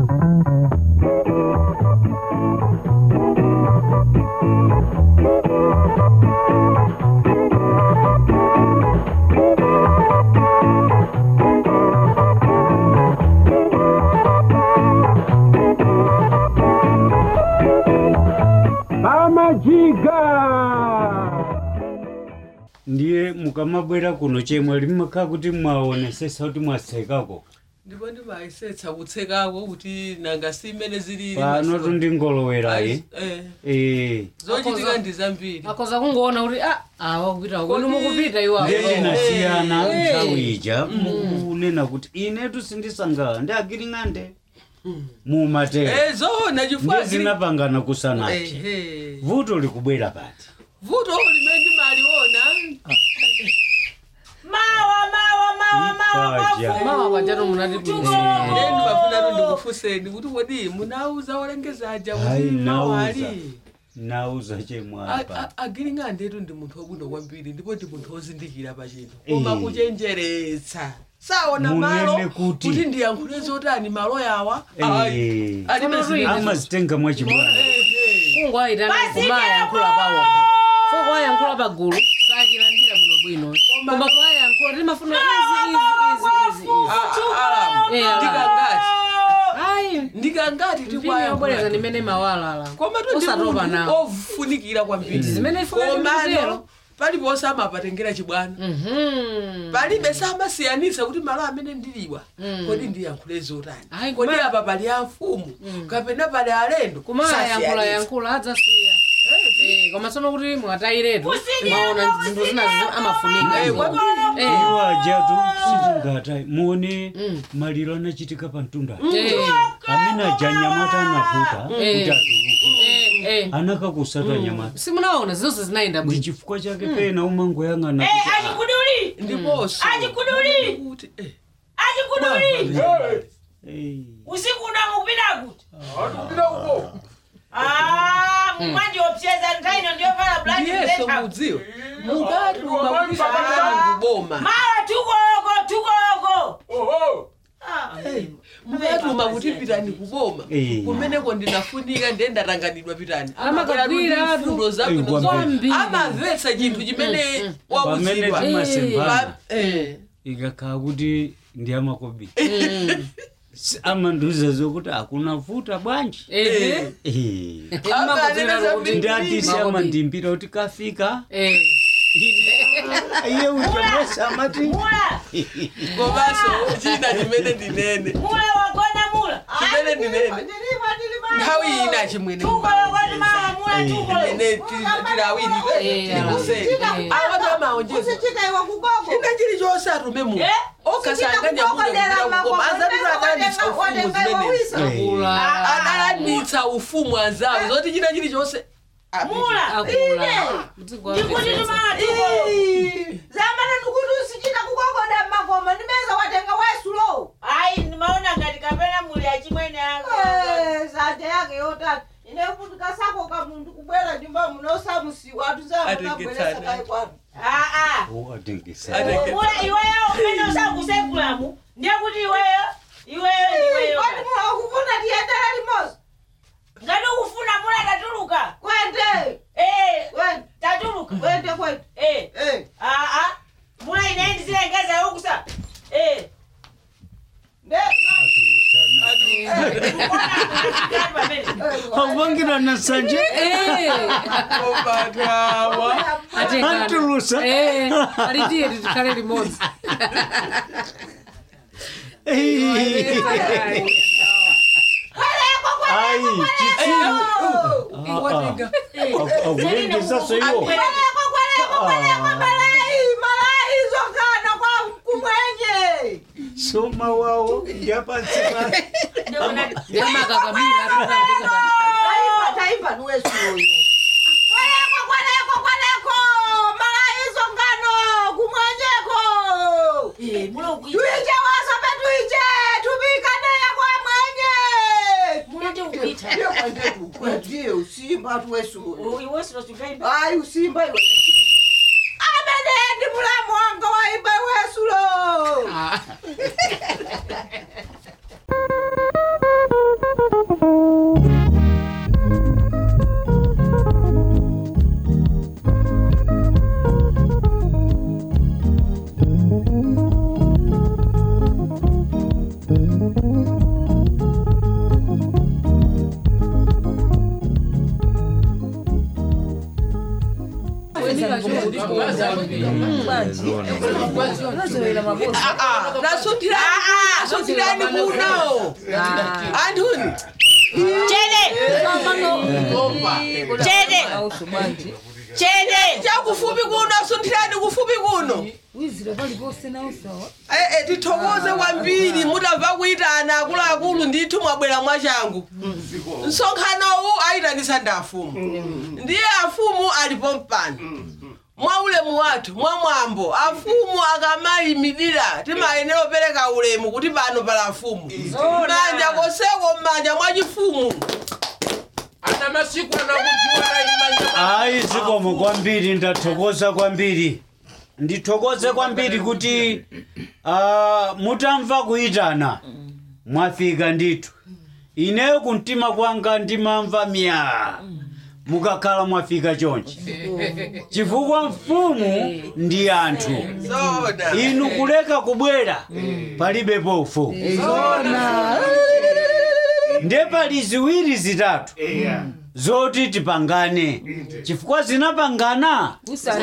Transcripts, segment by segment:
pamajiga ndiye mukamabwera kuno chemwe limakhala kuti mwaonesesa kuti mwatsekako ndipo ndimayisetsa kutsekako kuti nanga simene zilili pano tundingolowerayi Eh, eh zochitika ndi zambiri akoza kungoona kuti ah awa kupita kwenu mukupita iwawo ndiye tinasiyana Eh. nthawi ija mukunena kuti inetu sindisangala ndi agiling'ande mumatera Eh, zoona chifukwa ndiye zili- zinapangana kusanachi Ehe. vuto likubwera pati vuto limene ndimaliona mawa mawa mawa mawa Ipaja. mawa pajatu munati ine ndimafuna ndikufunseni kuti kodi munauza olengezaja Hayi, kuti nauza. mawali nauza chemwapa agiling'andetu ndi munthu wabwino kwambiri ndipo ndi munthu wozindikira pa chinthu Eh. koma kuchenjeretsa saona Munene malo kuti- kuti ndiyankhule zotani malo yawa Eh. Ayi, alibe Tsono zimene- amazitenga mwachibwana Ehe. kungwayitana kumayankhula pawo foko wayankhula pagulu sachilandira bwinobwino Koma- koma kwayankhula timafuna izi izi izi izi Ah, Alamu, Eh, Alamu. ndikangati ayi ndikangati mpini yobwereza tikwayankhula ndimene mawalala koma tu ndi osatopa munthu nawo ofunikira kwambiri zimene ifuna komano ndikutero palipo samapatengera chibwana Mhm. palibe samasiyanisa kuti malo amene ndiliwa kodi ndiyankhule zotani Ayi, kodi kuma- apa pali amfumu kapena pali alendo kumala yankhula sasiyanisa. yankhula adzasiya Eh, Eh, koma tsono kuti mwatayiretu maona zinthu zina zi- amafunika eh, izo. kwambiri. Eh, iwo ajatu sitingata muone maliro anachitika pa mtunda eh, amene aja anyamata anavuta Eh. kuti atuluke eh, eh. anakakusata anyamata simunaona zonse zinayenda ndi bwino chifukwa chake pena umangoyang'ana Eh, kuti, ah, achikuduli ndiponso Achikuduli. kuti eh, achikuduli eh, usiku unamupita kuti Ah, mumanje opseza ntaino ndiyovala black ndiyeso dress. mudziwa mukati umakutisana kuboma mawa tukoko tukoko mukati umakutipitani kuboma Eh. kumeneko ndinafunika ndiye ndatanganidwa pitani Amakagwira atu. fundo zabwino Eh, zonse kwambiri. amamvetsa chinthu chimene pamene wakuchidwa timasembana Eh. ikakhala kuti ndi amakobi amandiuza zokuti akuna vuta bwanji Eh, Eh. Timakudzera Akanena kuti- ndi andisi Makobi. amandimbira kuti kafika eh. iye uchamesa amati mula komanso china chimene ndinene mula wagona mula chimene ndinene nthawi ina chimwene tukolo kwati mawa mula tukolo ine tilawiri Eh, tikuseni eh. awatu amaonjeza usichita iwe kugogo china chilichonse atume mu Eh? okasanganyamukoma azatuladanitsa ufumu zimenezi Akula. adalanitsa ufumu anzawo zoti china chilichonse mula Akula. Mdziko wa ndikuti Mfesa. timala tukolo zamana ndikuti usichita kugogoda mmakoma ndimeza watenga wesulo ayi ndimaona ngati kapena muli achimwene sante yake yotata inefutika sako ka munthu kubwera nyumba munosamusiwa atuzamukabweresa Atengetsana. kayi kwanu aa atengesa Atenge- mula iweyo umene usakusekulamu ndiye kuti iweyo iweyo ndiweyo kwani muakufuna tiyendera limozi ngati ukufuna mula tatuluka kwende Eh, kwende tatuluka kwende kwende Eh, Eh, aa mula inendi zilengeza ukusa Eh, nde ukona pamene akupangirana sanje Eh, opatawa atengana. Antulusa. Eh, alitiye tikhale limodzi ayi chitsiru iwatenga akulengesaso iwo kweleko kweleko kweleko malai malai zokana kwa kumwenye soma wawo yapansima yamakakabira atutambika taifa taifa nuwesuyo kweleko kweleko kweleko malai zongano kumwenyeko mula ukuita tuiche waso petuiche tubikaneya kwa mwenye mula ndi ukuita ndiye kwandetu kwatiye usimba tuwesuyo iwesiro chukaimba ayi usimba iwe amene ndi mulamu wanga waiba wesulo Ah. nasunthirani kuno anthuni chede chede chede chakufupi kuno asunthirani kufupi kuno Eh, eh, tithokoze kwambiri mutamva kuyitana akuluakulu ndithu mwabwera mwachangu msonkhanowu ayitanisa ndi afumu ndiye afumu alipo mpano mwa ulemu wathu mwa mwambo afumu akamayimirira timayenera kupereka ulemu kuti pano pala afumu manja koseko m'manja mwachifumu ana masiku anakudziwa imanja ayi zikomo kwambiri ndathokoza kwambiri ndithokoze kwambiri kuti uh, mutamva kuyitana mwafika ndithu ineyo kumtima kwanga ndimamva miya mukakhala mwafika chonchi chifukwa mfumu ndi anthu zona inu kuleka kubwera palibe pofu ndiye pali ziwiri zitatu zoti tipangane chifukwa zinapangana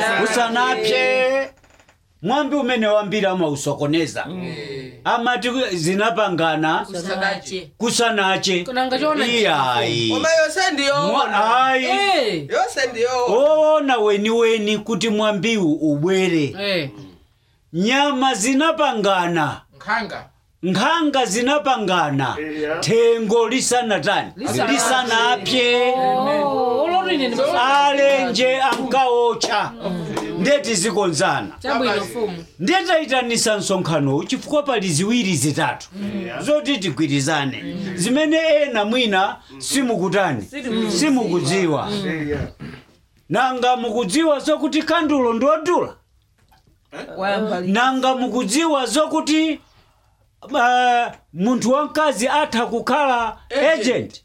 usanapye mwambi umene wambiri amausokoneza amati zinapangana sadache kusanache Kunanga chiona iyayi koma yonse ndiyoona Mwa- ayi eh yonse ndiyoona oona weniweni kuti mwambiwu ubwere eh nyama zinapangana nkhanga nkhanga zinapangana thengo lisanatani lisanapye olotine ndi alenje ankaotcha ndeti zikonzana chabwino fumu ndetayitanisa msonkhanowu chifukwa pali ziwiri zitatu zoti tigwirizane zimene ena mwina simukutani simukudziwa nanga mukudziwa zokuti kandulo ndodula nanga mukudziwa zokuti uh, munthu wamkazi atha kukhala agent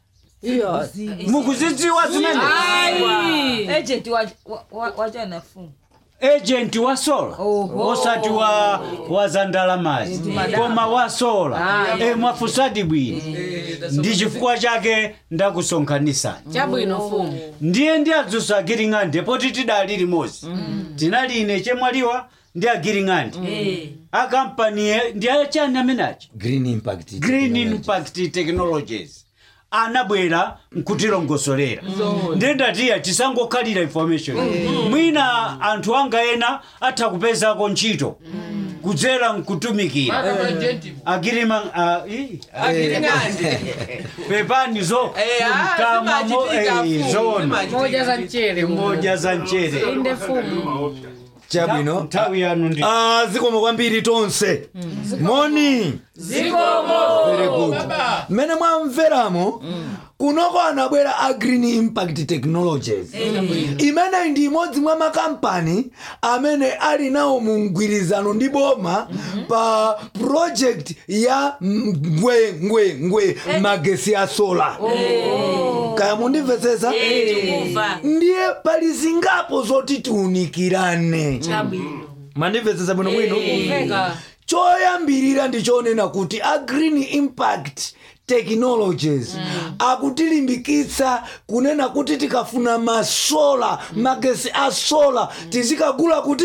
mukuzidziwa zimene agent wachana fumu agent wa sola osati wa, wa zandalamazi koma wa sola e mwafusadi bwino ndi chifukwa chake ndakusonkhanisani chabwino fumu ndiye ndi adzusa agiring'ande poti tidali limodzi tinali ine chemwaliwa ndi agiring'ande akampani ndi achani amenachi green impact green impact technologies anabwera nkutilongosolera ndendatiya tisangokhalira information mwina anthu anga ena atha kupezako ntchito kudzera nkutumikira akapajenti agirima uh, ii, agiring'ande pepani zo Eh, ah, mkama mo- zimachitika eh, fumu, zona zimachitika. moja za mchere moja za mchere inde fumu chabwino nthawi yanu ndi Ah, zikomo kwambiri tonse moni Very good. mmene mwamveramo kunoko anabwera a green impact technologies imeneyi ndi imodzi mwa makampani amene ali nawo mu mgwirizano ndi boma pa project ya ngwe ngwe ngwe magesi a sola kaya mundimvetsetsa ndiye pali zingapo zoti tiunikirane mandimvetsetsa bwino bwino choyambirira ndichonena kuti a green impact technologies akutilimbikitsa kunena kuti tikafuna masola magesi a sola tizikagula kuti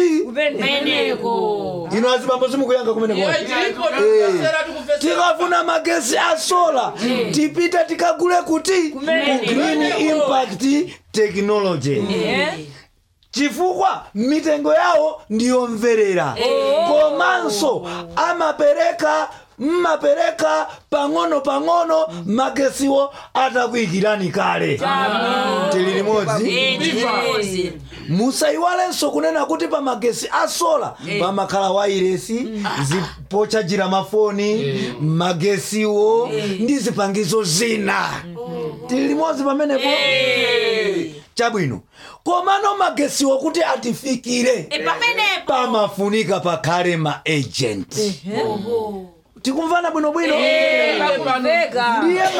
meneko ino azibambo simukuyanga kumeneko tikafuna magesi a sola tipita tikagule kuti ku green impact technology chifukwa mitengo yawo ndiyomverera komanso amapereka mmapereka pang'ono pang'ono magesiwo atakuyikirani kale tili limodzi musayiwalenso kunena kuti pa magesi a sola pamakhala wairesi zipochajira mafoni magesiwo ndi zipangizo zina tili limodzi pamenepo chabwino komano magesiwo kuti atifikire pamafunika pakhale ma agent tikumvana bwinobwino ndiye ma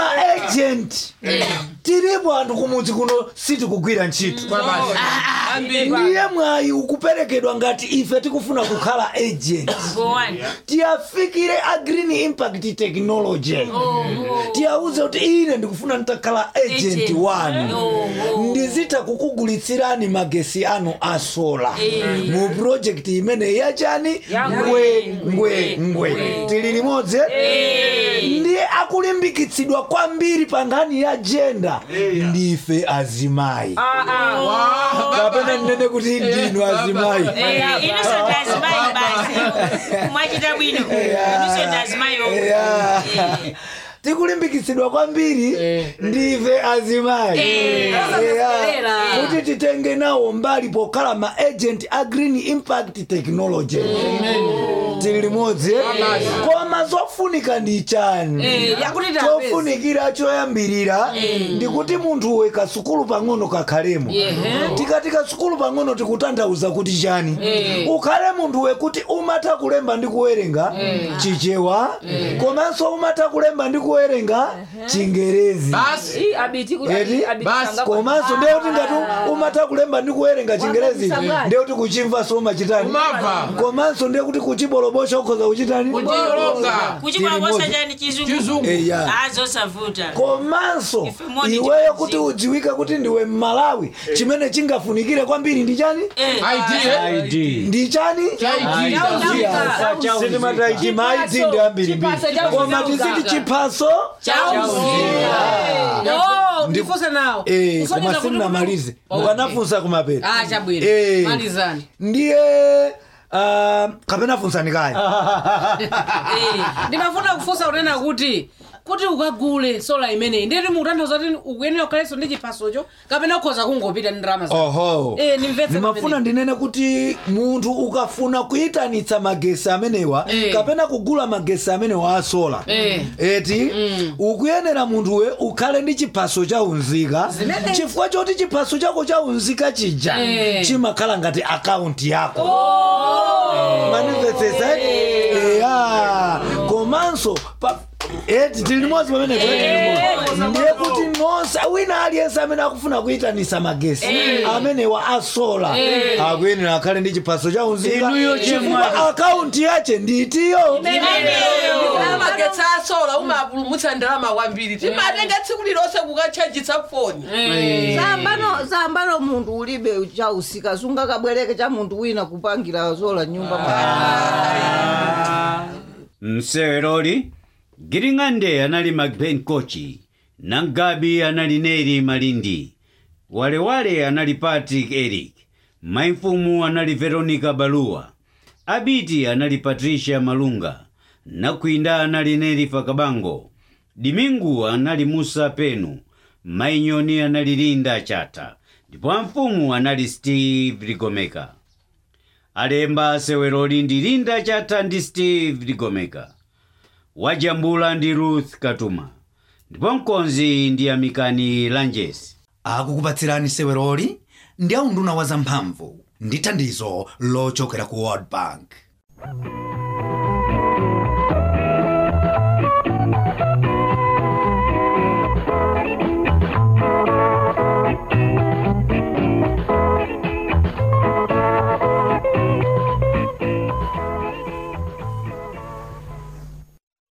agent tilipo anthu kumudzi kuno sitikugwira ntchito ndiye mwayi ukuperekedwa ngati ife tikufuna kukhala agent Gowani. tiyafikire a green impact technology tiyauze kuti ine ndikufuna nditakhala agent Agent. wanu ndizitha kukugulitsirani magesi anu a sola mu project imene yachani ngwe ngwe ngwe tili limodzi ndiye akulimbikitsidwa kwambiri pa nkhani ya jenda ndife azimayi kapena ndinene kuti ndinu azimayi Eh, innocent azimayi basi mwachita bwino innocent azimayi omwe. Yeah. tikulimbikitsidwa kwambiri ndife azimayi Yeah. kuti titenge nawo mbali pokhala ma agent a green impact technology tili limodzi koma zofunika ndi chani yakuti tapeza chofunikira choyambirira ndikuti munthu we kasukulu pang'ono kakhalemo tikati kasukulu pang'ono tikutanthauza kuti chani ukhale munthu wekuti umatha kulemba ndi kuwerenga chichewa komanso umatha kulemba ndi kuwerenga chingerezi basi Ii, abiti kuti Eti? abiti Basi. sanga- komanso ndiye kuti ngati umatha kulemba ndi kuwerenga chingerezi Wangabisa ndiye kuti kuchimva so umachitani umava komanso ndiye kuti kuchibolobosha ukhoza kuchitani kuchilonga kuchibolobosa chani chizungu chizungu eya azosavuta komanso Ife moni iweyo ndi kuti udziwike kuti ndiwe mmalawi chimene chingafunikire kwambiri ndi chani idea id ndi chani sitimataiti maiti ndi ambirimbiri Chiphaso cha koma uzimu tisiti gaga. chiphaso Oh, ndifunse nawo Eh, Kusonyeza koma kuti simunamalize Okay. mukanafunsa kumapeto Ah, chabwino Eh. malizani ndiye ah, kapena funsani kaya ndimafuna kufunsa kunena kuti kuti ukagule sola imeneyi nditi mukutanthauza kuti ukuyenera kukhalenso ndi chiphasocho kapena ukhoza kungopita ndi ndalama zako oho Eh, nimvetse ndimafuna pamene. ndinene kuti munthu ukafuna kuyitanitsa magesi amenewa Eh. kapena kugula magesi amenewa asola Eh. eti ukuyenera munthuwe ukhale ndi chiphaso cha unzika chifukwa choti chiphaso chako cha unzika chija Eh. chimakhala ngati akaunti yako manimvetsesa eya komanso pa eti tili limodzi pamene ndiye kuti nonse wina aliyense amene akufuna kuyitanisa magesi amenewa asola akuyenera akhale ndi chiphaso cha unzika Inuyo chifukwa chemwali. akaunti yache nditiyo magetsi asola umapulumutsa ndalama kwambiri timatenga tsiku lilonse kukatchajitsa foni zambano zambano munthu ulibe chausika sungakabwereke cha munthu wina kupangira zola nyumba mseweroli giring'ande anali magben kochi nangabi anali neri malindi walewale anali patrick eric maimfumu anali veronica baluwa abiti anali patricia malunga nakwinda anali neri fakabango dimingu anali musa penu mainyoni anali linda chata ndipo amfumu anali steve ligomeka alemba seweroli ndi linda chata ndi steve ligomeka wajambula ndi ruth katuma ndipo mkonzi ndi amikani lanjesi akukupatsirani seweroli ndi aunduna wa zamphamvu ndi thandizo lochokera ku world bank